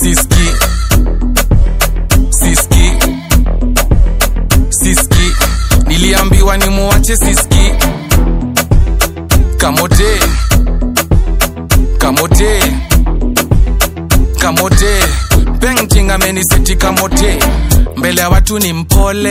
siski siski siski niliambiwa ni muwache siski kamote kamote kamote pengting ameniseti kamote mbele ya watu ni mpole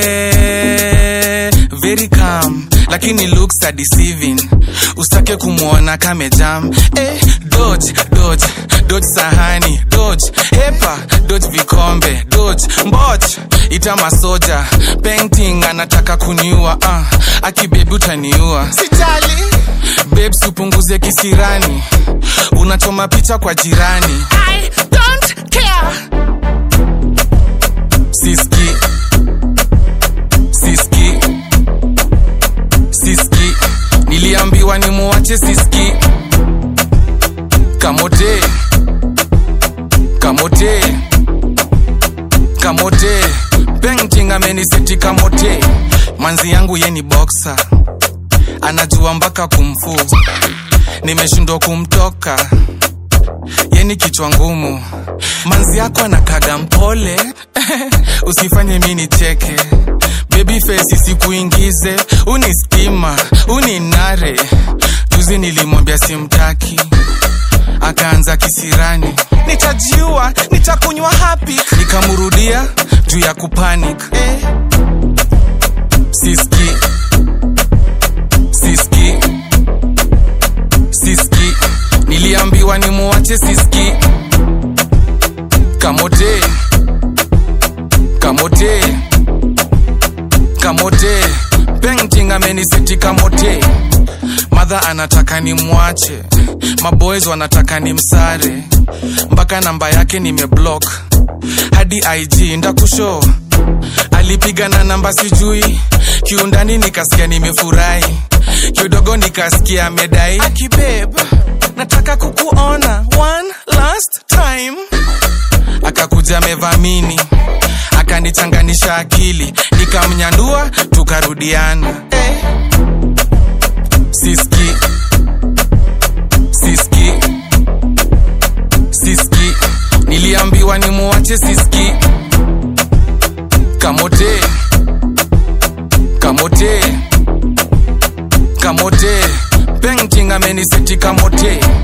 very calm lakini looks are deceiving usitake kumwona kamejam eh, dodge dodge dodge sahani dodge hepa dodge vikombe dodge mboch ita masoja painting anataka kuniua uh, akibebi utaniua sijali babes upunguze kisirani unachoma picha kwa jirani I don't care. siski siski siski niliambiwa ni muwache siski kamote kamote kamote pengting ameniseti kamote manzi yangu ye ni boksa anajua mpaka kumfu nimeshindwa kumtoka yeni kichwa ngumu manzi yako anakaga mpole usifanye mi nicheke baby face isikuingize uni stima uni nare juzi nilimwambia simtaki akaanza kisirani nitajiua nitakunywa hapi nikamrudia juu ya kupanic eh. siski siski siski niliambiwa ni muwache siski kamote kamote kamote pengting ameniseti kamote madha anataka ni mwache maboys wanataka ni msare mpaka namba yake nimeblock hadi ig ndakusho alipiga na namba sijui kiundani nikasikia nimefurahi kidogo nikasikia amedai akibeb nataka kukuona one last time akakuja amevamini akanichanganisha akili nikamnyandua tukarudiana eh. siski siski siski niliambiwa ni muwache siski kamote kamote kamote pengting ameniseti kamote